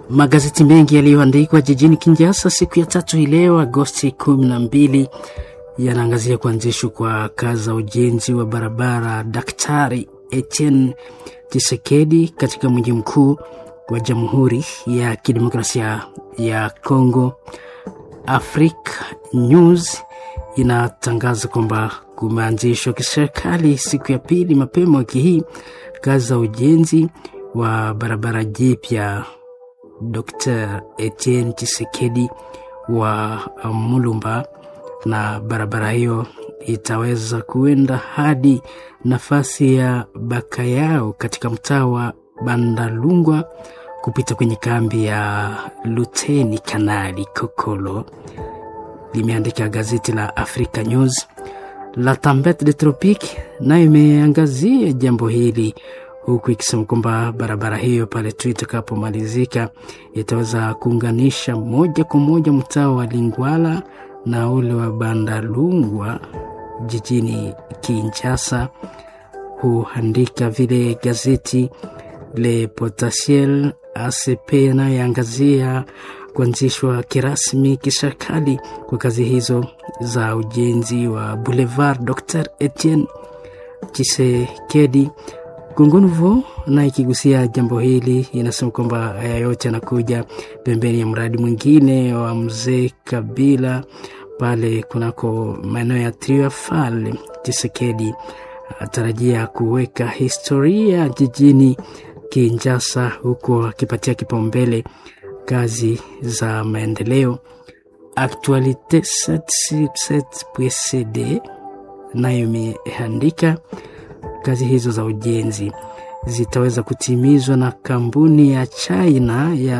Magazeti mengi yaliyoandikwa jijini Kinshasa siku ya tatu hii leo Agosti kumi na mbili yanaangazia kuanzishwa kwa kazi za ujenzi wa barabara Daktari Etienne Tshisekedi katika mji mkuu wa Jamhuri ya Kidemokrasia ya Kongo. Africa News inatangaza kwamba kumeanzishwa kiserikali siku ya pili mapema wiki hii kazi za ujenzi wa barabara jipya Dr. Etienne Tshisekedi wa Mulumba, na barabara hiyo itaweza kuenda hadi nafasi ya Bakayao katika mtaa wa Bandalungwa kupita kwenye kambi ya Luteni Kanali Kokolo, limeandika gazeti la Africa News. La Tempete de Tropique nayo imeangazia jambo hili huku ikisema kwamba barabara hiyo pale tu itakapomalizika itaweza kuunganisha moja kwa moja mtaa wa Lingwala na ule wa Bandalungwa jijini Kinshasa. Huandika vile gazeti Le Potentiel ACP inayoangazia kuanzishwa kirasmi kiserikali kwa kazi hizo za ujenzi wa Boulevard Dr. Etienne Tshisekedi. Gongonuvo na ikigusia jambo hili inasema kwamba haya yote yanakuja pembeni ya mradi mwingine wa mzee Kabila pale kunako maeneo ya Triafal. Tshisekedi atarajia kuweka historia jijini Kinshasa, huku akipatia kipaumbele kazi za maendeleo. Actualite 777.cd nayo imeandika kazi hizo za ujenzi zitaweza kutimizwa na kampuni ya China ya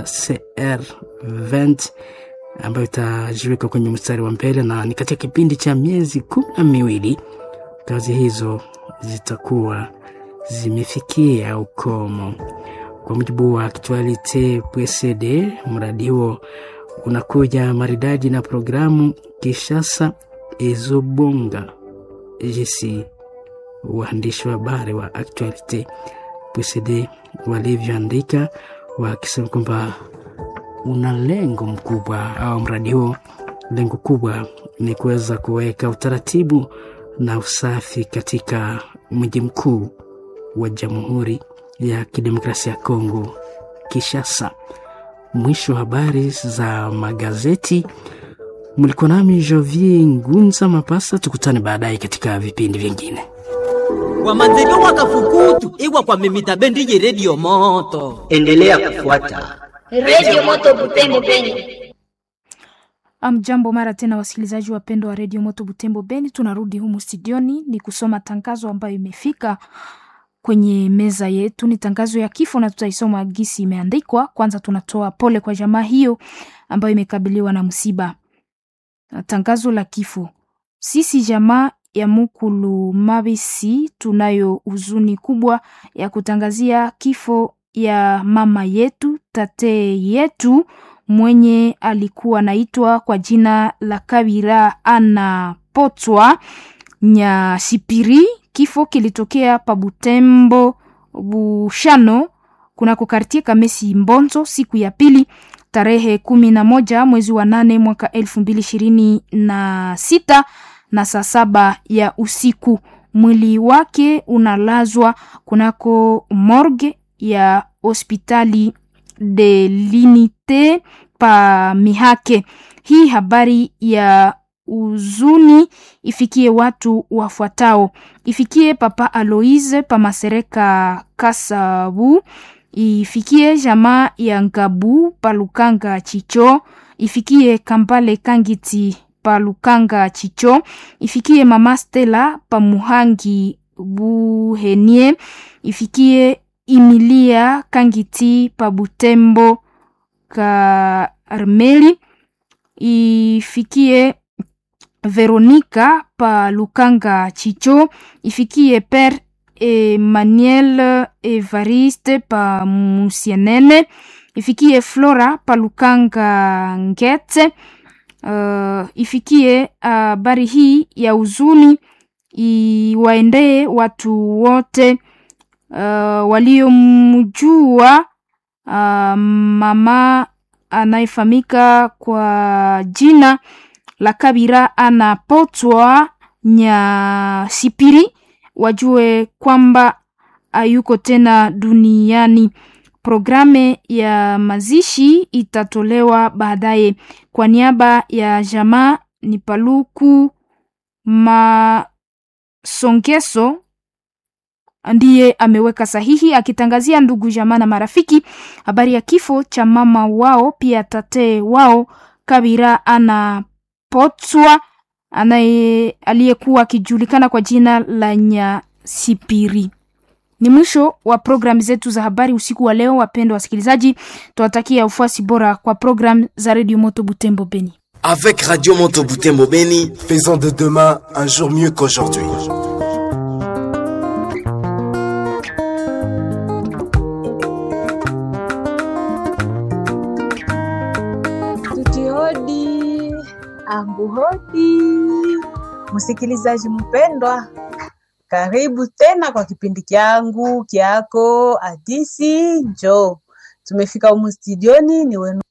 CR20 ambayo itajiweka kwenye mstari wa mbele, na ni katika kipindi cha miezi kumi na miwili kazi hizo zitakuwa zimefikia ukomo. Kwa mujibu wa Actualite PCD, mradi huo unakuja maridadi na programu Kishasa Ezobonga jinsi waandishi wa habari wa Actualite PCD walivyoandika wakisema kwamba una lengo mkubwa au mradi huo, lengo kubwa ni kuweza kuweka utaratibu na usafi katika mji mkuu wa Jamhuri ya Kidemokrasia ya Kongo, Kinshasa. Mwisho wa habari za magazeti. Mlikuwa nami Jovier Ngunza Mapasa, tukutane baadaye katika vipindi vingine wamazelo wakafukutu iwa kwa mimita bendi ye redio moto endelea kufuata redio moto Butembo Beni. Amjambo mara tena, wasikilizaji wapendwa wa redio moto Butembo Beni, tunarudi humu studioni ni kusoma tangazo ambayo imefika kwenye meza yetu. Ni tangazo ya kifo na tutaisoma gisi imeandikwa. Kwanza tunatoa pole kwa jamaa hiyo ambayo imekabiliwa na msiba. Tangazo la kifo. Sisi jamaa ya Mukulu Mabisi tunayo huzuni kubwa ya kutangazia kifo ya mama yetu tate yetu mwenye alikuwa naitwa kwa jina la Kabira Ana Potwa Nyashipiri. Kifo kilitokea pa Butembo Bushano kunako kartie Kamesi Mbonzo siku ya pili tarehe kumi na moja mwezi wa nane mwaka elfu mbili ishirini na sita na saa saba ya usiku. Mwili wake unalazwa kunako morgue ya hospitali de l'unite pa Mihake. Hii habari ya uzuni ifikie watu wafuatao: ifikie papa Aloise pa Masereka Kasabu, ifikie jamaa ya Ngabu pa Lukanga Chicho, ifikie Kambale Kangiti pa Lukanga Chicho, ifikie mama Stella pa Muhangi Buhenie, ifikie Emilia Kangiti pa Butembo Karmeli, ifikie Veronika pa Lukanga Chicho, ifikie Père Emmanuel Evariste pa Musianene, ifikie Flora pa Lukanga Ngete. Uh, ifikie habari uh, hii ya huzuni iwaendee watu wote uh, waliomjua uh, mama anayefahamika kwa jina la Kabira anapotwa Nyasipiri, wajue kwamba hayuko tena duniani. Programe ya mazishi itatolewa baadaye. Kwa niaba ya jamaa ni Paluku Masongeso ndiye ameweka sahihi akitangazia ndugu jamaa na marafiki habari ya kifo cha mama wao pia tate wao Kabira anapotswa anaye aliyekuwa akijulikana kwa jina la Nyasipiri. Ni mwisho wa programu zetu za habari usiku wa leo. Wapendwa wasikilizaji, tunawatakia ufuasi bora kwa programu za redio Moto Butembo Beni. Avec Radio Moto Butembo Beni, Faisons de demain un jour mieux qu'aujourd'hui. Tutihodi ambuhodi, msikilizaji mpendwa, karibu tena kwa kipindi kyangu kyako hadisi njoo. Tumefika humu studioni, ni wenu.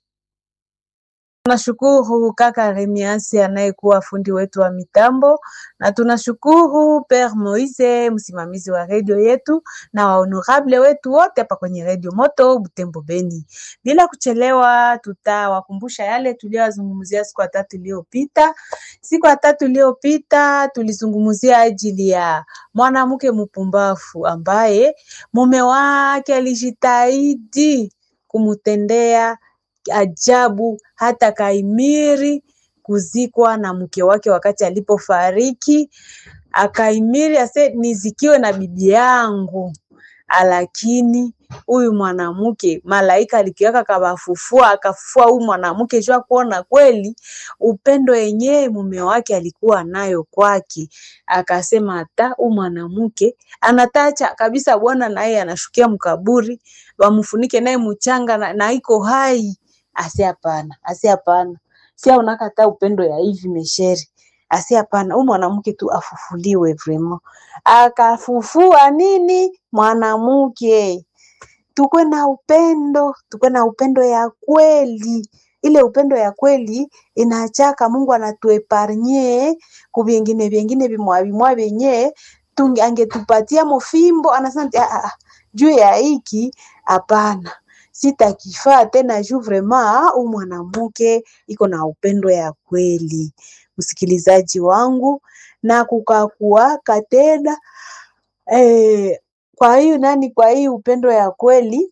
Tunashukuru kaka Remiasi anayekuwa fundi wetu wa mitambo, na tunashukuru Père Moise msimamizi wa redio yetu na wahonorable wetu wote hapa kwenye redio Moto Butembo Beni. Bila kuchelewa, tutawakumbusha yale tuliyozungumzia siku ya tatu iliyopita. Siku ya tatu iliyopita tulizungumzia ajili ya mwanamke mpumbavu ambaye mume wake alijitahidi kumtendea ajabu hata kaimiri kuzikwa na mke wake wakati alipofariki, akaimiri ase nizikiwe na bibi yangu. Lakini huyu mwanamke malaika alikiwaka kabafufua, akafufua huyu mwanamke jua kuona kweli upendo yenyewe mume wake alikuwa nayo kwake. Akasema hata huyu mwanamke anatacha kabisa bwana, naye anashukia mkaburi, wamfunike naye mchanga na, na iko hai asi hapana, asi hapana, si unakata upendo ya hivi mesheri, asi hapana, huyu mwanamke tu afufuliwe vrema. Akafufua nini mwanamke, tukwe na upendo, tukwe na upendo ya kweli. Ile upendo ya kweli inachaka Mungu anatueparnye ku vingine vingine vimwa vimwa vyenye tunge angetupatia mofimbo, anasema ah, ah, juu ya hiki hapana sitakifaa tena juu vrema u mwanamke iko na upendo ya kweli, msikilizaji wangu, na kukakuaka tena eh, kwa hiyo nani, kwa hii upendo ya kweli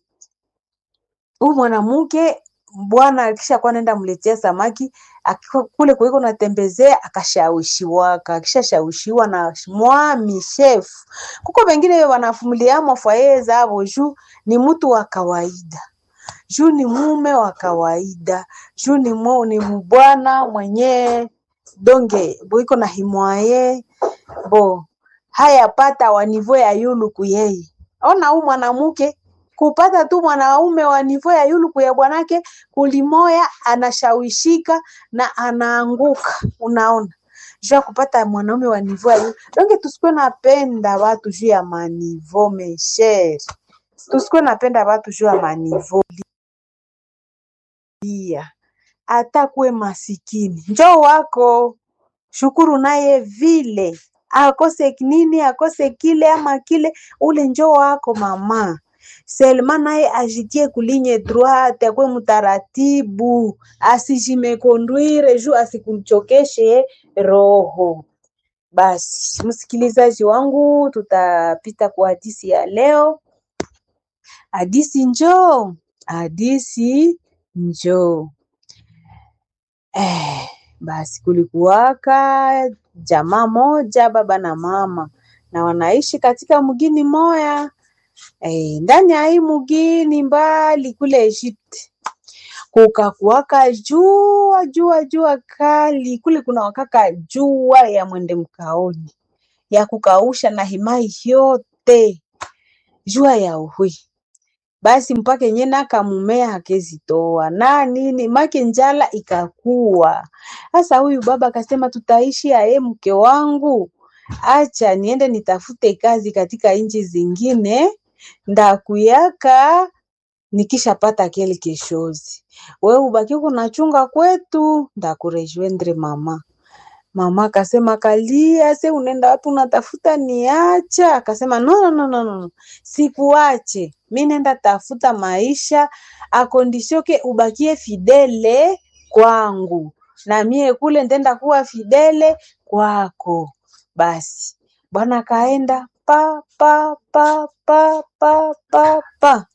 huu mwanamke bwana akishakuwa naenda mletea samaki akikuwa kule kuiko natembezea akashawishiwaka, akishashawishiwa na mwami chef. Kuko wengine wanafumuliamo fwaye zabo juu ni mtu wa kawaida juu ni mume wa kawaida juu ni, mu, ni mbwana mwenye donge boiko na himwaye bo haya pata wa nivo ya yuluku yeye. Ona huu mwanamke kupata tu mwanaume wa nivo ya yuluku ya bwanake kulimoya, anashawishika na anaanguka. Unaona, juu ya kupata mwanaume wa nivo ya yulu donge, tusikuwe napenda watu juu ya manivo mesheri, tusikuwe napenda watu juu ya manivo pia hata kuwe masikini njoo wako shukuru naye vile akose nini akose kile ama kile ule njoo wako mama Selma naye ajitie kulinye droite akwe mtaratibu asijimekondwire juu asikuchokeshe roho basi msikilizaji wangu tutapita kwa hadisi ya leo hadisi njoo hadisi njoo. Eh, basi kulikuwaka jamaa moja baba na mama na wanaishi katika mgini moya eh, ndani ya hii mgini mbali kule Egypt kukakuwaka jua jua jua kali kule, kuna wakaka jua ya mwende mkaoni ya kukausha na himai yote jua ya uhui basi mpaka yenye nakamumea hakezitoa na nini make njala ikakuwa sasa. Huyu baba akasema tutaishi aye, mke wangu, acha niende nitafute kazi katika nchi zingine, ndakuyaka nikishapata kile kishozi we ubaki kunachunga kwetu ndakurejoindre mama mama akasema kalia se unaenda wapi unatafuta niacha akasema no, no, no, no, no. sikuache mi nenda tafuta maisha akondishoke ubakie fidele kwangu na mie kule ndenda kuwa fidele kwako basi bwana akaenda pa pa pa pa pa pa pa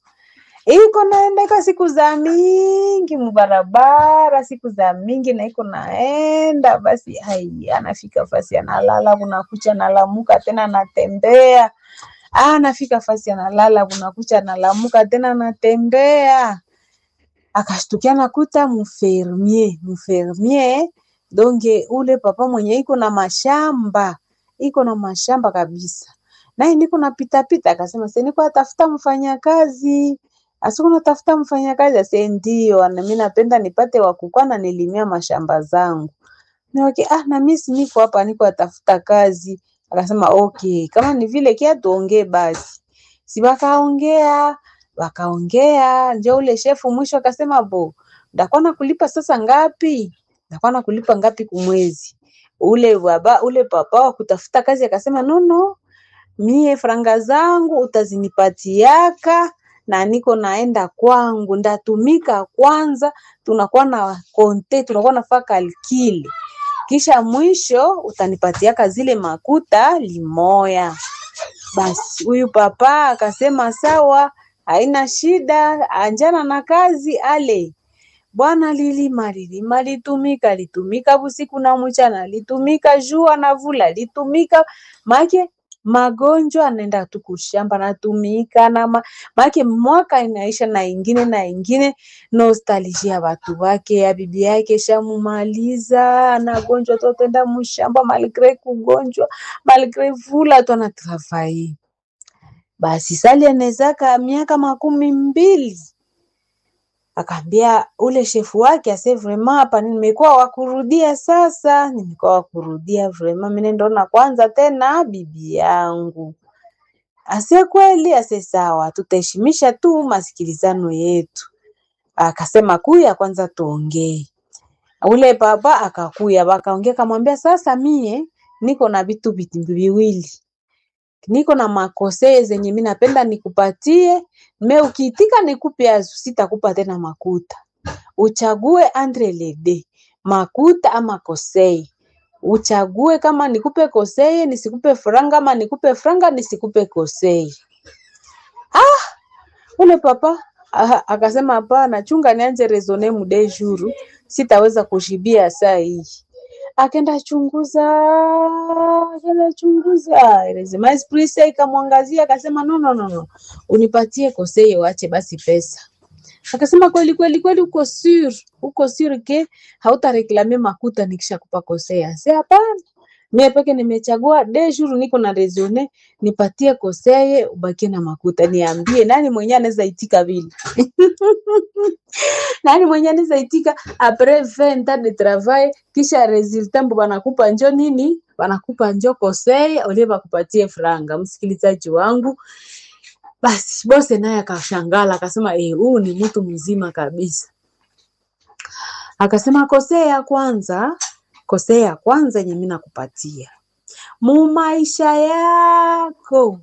iko naendeka siku za mingi mubarabara siku za mingi na iko naenda basi hai anafika fasi analala kunakucha analamuka tena anatembea Ah, anafika fasi analala kunakucha analamuka tena anatembea akashtukia nakuta mfermier mfermier donge ule papa mwenye iko na mashamba iko na mashamba kabisa naye niko napitapita akasema se niko atafuta mfanyakazi asiku natafuta mfanyakazi ase ndio nami napenda nipate wakukwa na nilimia mashamba zangu niwake ah na mimi si niko hapa niko atafuta kazi akasema okay kama ni vile kia tuongee basi si wakaongea wakaongea njo ule shefu mwisho akasema bo ndakuwa nakulipa sasa ngapi ndakuwa nakulipa ngapi kumwezi ule baba ule papa wa kutafuta kazi akasema nono mie franga zangu utazinipatiaka na niko naenda kwangu ndatumika kwanza tunakuwa na konte tunakuwa nafaa kalkile kisha mwisho utanipatiaka zile makuta limoya basi huyu papa akasema sawa haina shida anjana na kazi ale bwana lilima lilima litumika litumika busiku na mchana litumika jua na vula litumika make magonjwa anaenda tu kushamba natumika na ma, make mwaka inaisha na ingine na ingine nostalgia ya watu wake ya bibi yake shamumaliza anagonjwa tu atenda mshamba malgre kugonjwa malgre vula tu anatravaye basi sali anezaka miaka makumi mbili akaambia ule shefu wake ase vraiment hapa nimekuwa wakurudia sasa nimekuwa wakurudia vraiment mimi ndona kwanza tena bibi yangu ase kweli ase sawa tutaheshimisha tu masikilizano yetu akasema kuya kwanza tuongee ule baba akakuya wakaongea kamwambia sasa mie niko na vitu viti viwili niko na makosee zenye mi napenda nikupatie me ukiitika nikupe azu sitakupa tena makuta uchague andre lede makuta ama kosei uchague kama nikupe kosei nisikupe franga ama nikupe franga nisikupe kosei ah ule papa ah, akasema hapana chunga nianze resone mude juru sitaweza kushibia saa hii akenda chunguza akenda chunguza lazima esprit ikamwangazia akasema no, no, no, no. unipatie koseye wache basi pesa akasema kweli kweli kweli uko sur uko sur ke hautareklame makuta nikishakupa kosea se hapana mie peke nimechagua de jour niko na resone nipatie koseye ubakie na makuta niambie nani mwenye anaweza itika vile nani mwenye anaweza itika apres 20 ans de travail kisha resultat mbo banakupa njo nini banakupa njo koseye olie bakupatie franga msikilizaji wangu basi bose naye akashangala akasema eh, huu ni mtu mzima kabisa akasema kosea ya kwanza kosea ya kwanza yenye mimi nakupatia mu maisha yako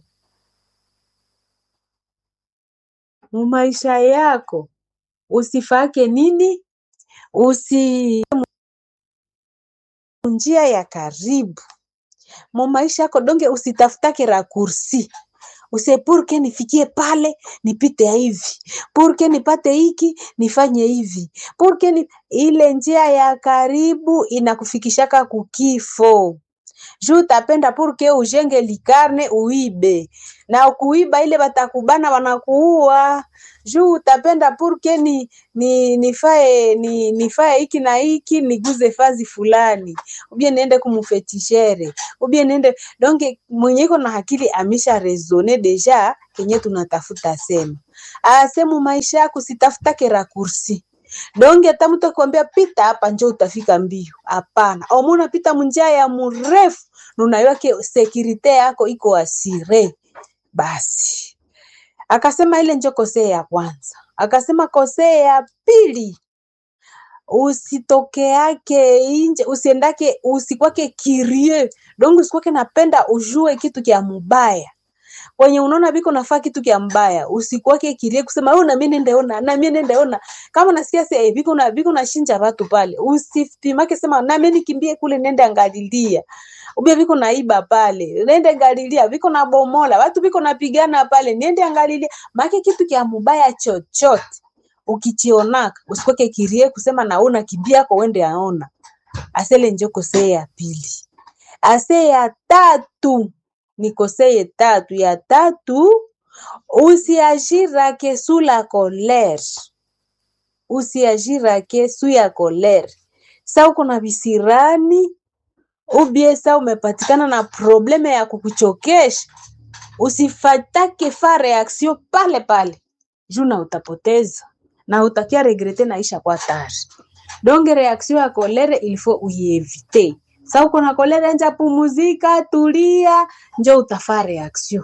mu maisha yako usifake nini usi njia ya karibu mu maisha yako donge usitafutake rakursi use purke nifikie pale nipite hivi purke nipate hiki nifanye hivi purke ni... ile njia ya karibu inakufikishaka kukifo juu utapenda purke ujenge likarne uibe na kuiba ile batakubana wanakuua juu utapenda purke ni, ni nifae ni, nifae hiki na hiki niguze fazi fulani ubie niende kumufetishere ubie niende donge mwenye iko na akili amisha resone deja kenye tunatafuta sema asemu maisha yako sitafutake rakursi donge hata mtu akwambia pita hapa njo utafika mbio hapana omuna pita munjia ya mrefu nunayake sekirite yako iko asire basi akasema ile njo kosea ya kwanza akasema kosee ya pili usitokeake inje usiendake usikwake kirie dongo usikwake napenda ujue kitu kya mubaya kwenye unaona biko nafaa kitu kya mbaya usikwake kirie kusema wewe na mimi nendeona na mimi nendeona kama nasikia sasa biko na biko na shinja watu pale usipimake sema na mimi nikimbie kule nende angalilia ubia biko naiba pale nende angalilia biko na bomola watu biko napigana pale nende angalilia make kitu kya mubaya chochote ukichionaka usikweke kirie kusema naona kimbia ko wende aona asele njo kosee ya pili ase ya tatu ni kosee tatu ya tatu usiagirake su la colere usiagirake su ya colere sa uko na visirani ubie sa umepatikana na probleme ya kukuchokesha usifatake fa reaction pale pale juu na utapoteza na utakia regrete naisha kwa tari donge reaction ya kolere ilifo uievite sa uko na kolere nja pumuzika tulia njo utafaa reaction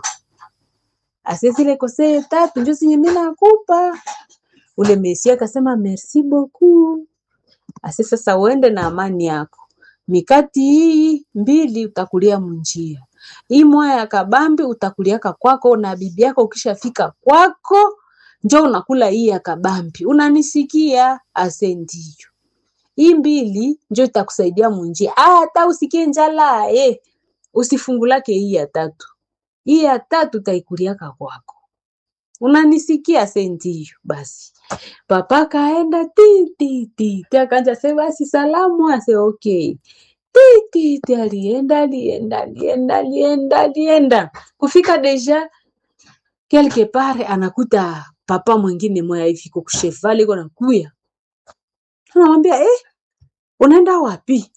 asesile kosee tatu njo sinye mi nakupa ule mesi akasema merci beaucoup ase sasa uende na amani yako mikati hii mbili utakulia munjia hii moya ya kabambi utakuliaka kwako na bibi yako ukishafika kwako njo unakula hii ya kabambi unanisikia ase ndiyo hii mbili njo itakusaidia munjia hata usikie njala eh, usifungulake hii ya tatu hii ya tatu utaikuliaka kwako unanisikia se ndiyo basi papa kaenda ti ti ti ti akanja se basi salamu ase okay ti ti ti alienda alienda alienda alienda alienda kufika deja quelque part anakuta papa mwingine moya hivi iko kushevali iko nakuya anamwambia eh, unaenda wapi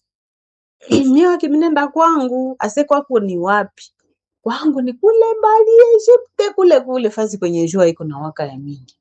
mie wake minenda kwangu ase kwako ni wapi kwangu ni kule mbali Egypte kule kule fasi kwenye jua iko na waka ya mingi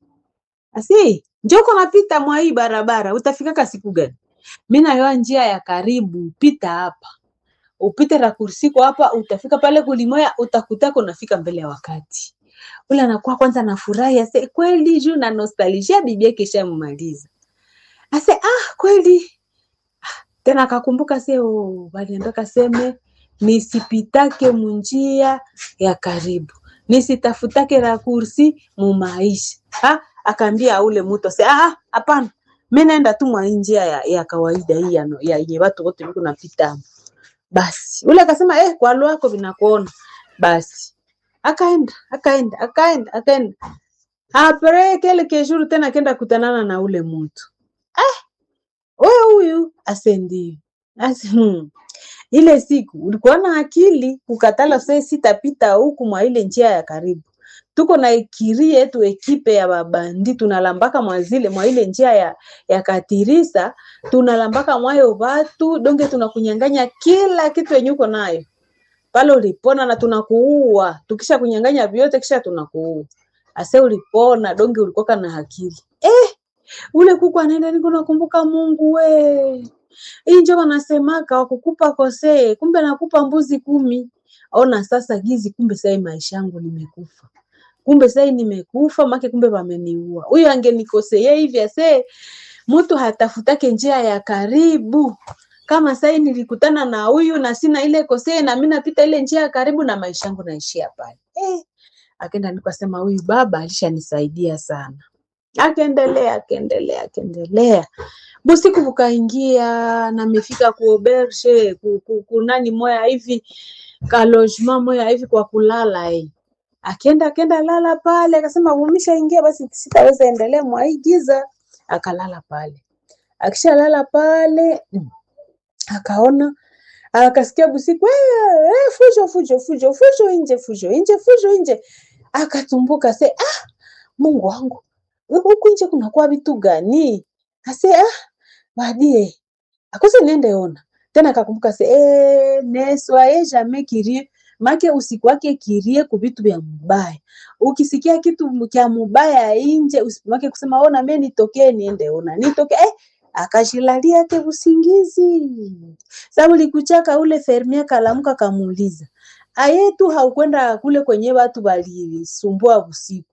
asi njoko napita mwa hii barabara utafikaka siku gani mi nayoa njia ya karibu pita hapa upite rakursiko hapa utafika pale kulimoya utakutako unafika mbele ya wakati ule anakuwa kwanza nafurahi ase kweli juu na nostalgia bibi yake ishammaliza ase ah kweli Ah, tena akakumbuka se oh, waliambia seme nisipitake munjia ya karibu nisitafutake rakursi mumaisha ha? akaambia ule mtu ase ah hapana mi naenda tu mwa hii njia ya, ya kawaida hii ya, ya, ya watu wote viko napita basi ule akasema eh, kwa lwako vinakuona basi akaenda akaenda akaenda akaenda apre kelke jour tena akenda kutanana na ule mtu ah, wewe huyu ase ndio ase hmm. ile siku ulikuwa na akili kukatala se sitapita huku mwa ile njia ya karibu tuko na ekiri yetu ekipe ya babandi tunalambaka mwa zile mwa ile njia ya, ya katirisa tunalambaka mwayo watu donge tunakunyanganya kila kitu yenye uko nayo pale ulipona na tunakuua tukisha kunyanganya vyote kisha tunakuua ase ulipona donge ulikoka na akili eh, ule kuku anaenda niko nakumbuka mungu we hii njo wanasemaka wakukupa kosee kumbe nakupa mbuzi kumi ona sasa gizi kumbe sai maisha yangu nimekufa kumbe sai nimekufa make kumbe wameniua huyu angenikosea hivi ase mtu hatafutake njia ya karibu kama sai nilikutana na huyu na sina ile kosee na mi napita ile njia ya karibu na maisha yangu naishia pale eh, akenda nikasema huyu baba alishanisaidia sana akaendelea akaendelea akaendelea busiku bukaingia na mefika kuobershe ku, ku, kunani moya hivi kalojema moya hivi kwa kulala eh. Akienda akienda lala pale, akasema umeshaingia basi, sitaweza endelea mwa hii giza. Akalala pale, akishalala pale mm, akaona akasikia busiku "Eh, eh, fujo fujo fujo fujo nje fujo nje fujo nje, akatumbuka se ah, Mungu wangu huku nje kunakuwa vitu gani? Ase ah, badie akose niende ona tena, akakumbuka se eh, ne soyez jamais curieux make usikwake kirie ku vitu vya mubaya. Ukisikia kitu kya mubaya inje, usimake kusema ona mimi nitokee niende ona nitoke eh, akashilalia ke usingizi. Sababu likuchaka ule fermia kalamuka kamuuliza aye tu haukwenda kule kwenye watu walisumbua usiku